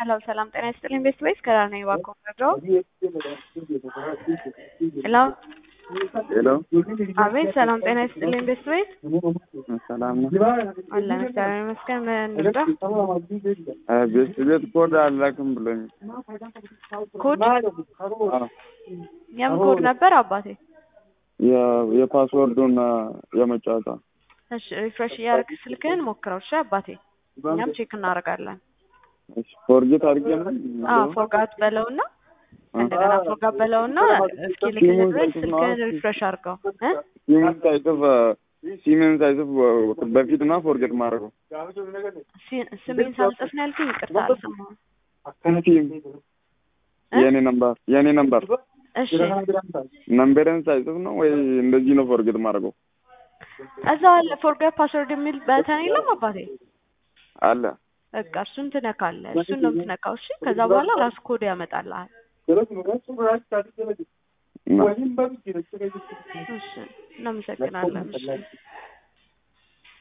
ሄሎ ሰላም ጤና ይስጥልኝ ቤስት ወይስ ከራ ነኝ እባክዎ መረጃው ሄሎ ሄሎ አቤት ሰላም ጤና ይስጥልኝ ቤስት ወይስ ሰላም ነው። አለን እግዚአብሔር ይመስገን ምን እንርዳ ቤት ቤት ኮድ አላክም ብሎኝ ኮድ የምን ኮድ ነበር አባቴ የ- የፓስወርዱን የመጫወታ እሺ ሪፍሬሽ እያደረግህ ስልክህን ሞክረው እሺ አባቴ እኛም ቼክ እናደርጋለን ፎርጌት አድርጌ ነው አዎ ፎርጋት በለውና እንደገና ፎርጋት በለውና እስኪ ልክልህ ድረስ ስልክህን ሪፍሬሽ አድርገው እ ሲምን ሳይጽፍ ሲምን ሳይጽፍ በፊት ነው ፎርጌት ማድረገው ሲ- ስሜን ሳልጽፍ ነው ያልኩኝ ይቅርታ አልሰማሁም ሲም የኔ ነምበር የኔ ነምበር እሺ ነምበርን ሳይጽፍ ነው ወይ እንደዚህ ነው ፎርጌት ማድረገው እዛው አለ ፎርጋት ፓስወርድ የሚል በተን የለም አባቴ አለ በቃ እሱን ትነካለህ እሱን ነው የምትነካው እሺ ከዛ በኋላ ራሱ ኮድ ያመጣልሃል እና እሺ እናመሰግናለን እሺ